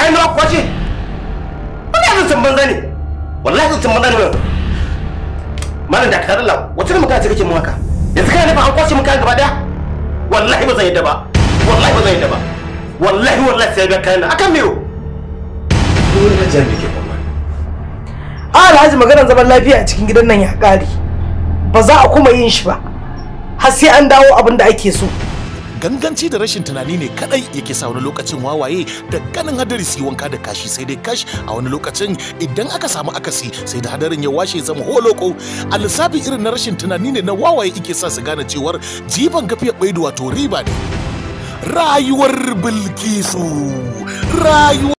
kayan da kwace wannan yanzu sun banza ne wallahi sun banza ne malam da ka dalla wata ne magana ce kake mun haka yanzu kana nufin an kwace mun kayan gaba daya wallahi ba zan yadda ba wallahi ba zan yadda ba wallahi wallahi sai ga kayan nan akan mero dole na jami'a ke kuma a alhaji maganar zaman lafiya a cikin gidan nan ya ƙare ba za a kuma yin shi ba har sai an dawo abin da ake so ganganci da rashin tunani ne kadai yake sa wani lokacin wawaye da ganin hadari su yi wanka da kashi sai dai kash a wani lokacin idan aka samu akasi sai da hadarin ya washe zama holoko a lissafi irin na rashin tunani ne na wawaye yake sa su gane cewar jiban gafiyar baidu wato riba ne rayuwar bilkisu rayuwar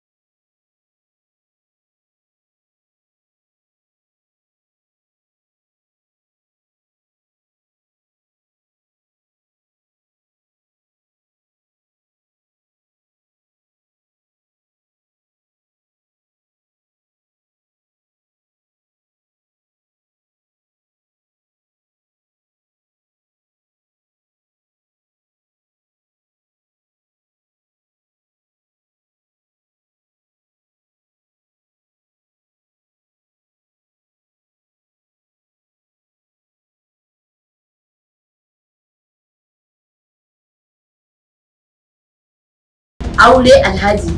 aure alhaji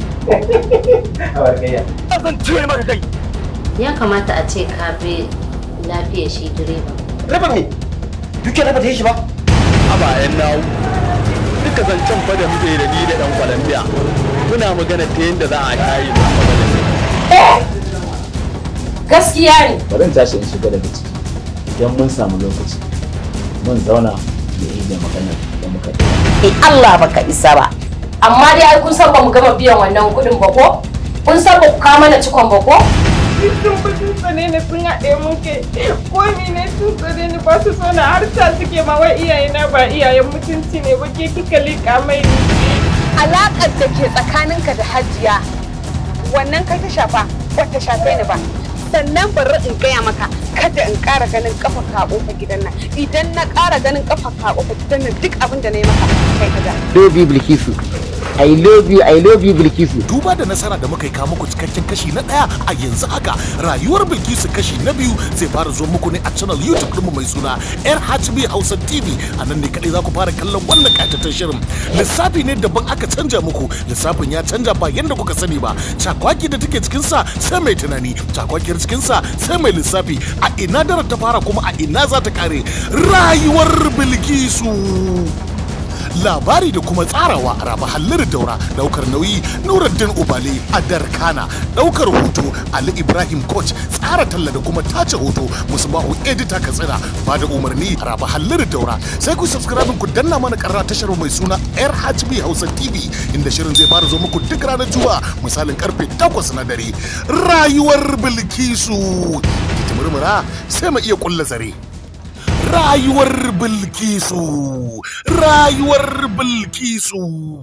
zan cire maka kai ya kamata a ce ka bi lafiyar shi direba raba me duke raba ta yi shi ba a bayan nawo duka zancen fa da muke da ni da dan Colombia muna magana ta yadda za a kayi da magana gaskiya ne bari in tashi in shiga daga ciki idan mun samu lokaci mun zauna da yi da maganar da muka yi eh Allah baka isa ba amma dai ai kun san ba mu gama biyan wannan kuɗin ba ko kun san ba ku kawo mana cikon ba ko sun fi sun tsane ni sun haɗe mun kai ko ne sun tsane ni ba su so na har ta suke ma wai iyayena ba iyayen mutunci ne ba ke kika liƙa mai ni alaƙar da ke tsakaninka da hajiya wannan kai ta shafa wata shafe ni ba sannan bari in gaya maka kada in ƙara ganin kafa ka ƙofa gidan nan idan na ƙara ganin kafa ka ƙofa gidan nan duk abin da na yi maka kai ka ga Baby Bilkisu I love you I love you Bilkisu duba da nasara da muka yi kawo muku cikakken kashi na ɗaya a yanzu haka rayuwar bilkisu kashi na biyu zai fara zo muku ne a channel youtube ɗinmu mai suna rhb hausa tv a nan ne kaɗai za ku fara kallon wannan ƙayataccen shirin lissafi ne daban aka canja muku lissafin ya canja ba yadda kuka sani ba cakwaki da take cikinsa sai mai tunani cakwakiyar cikinsa sai mai lissafi a ina daren ta fara kuma a ina za ta kare rayuwar bilkisu labari da kuma tsarawa raba hallir daura daukar nauyi nuruddin ubale a darkana daukar hoto ali ibrahim coach tsara talla da kuma tace hoto musbahu edita katsina ba da umarni raba hallir daura sai ku subscribe ku danna mana karra tashar mai suna rhb hausa tv inda shirin zai fara zo muku duk ranar juma'a misalin karfe 8 na dare rayuwar bilkisu ki murmura sai mu iya kulla zare rayuwar bilkisu rayuwar bilkisu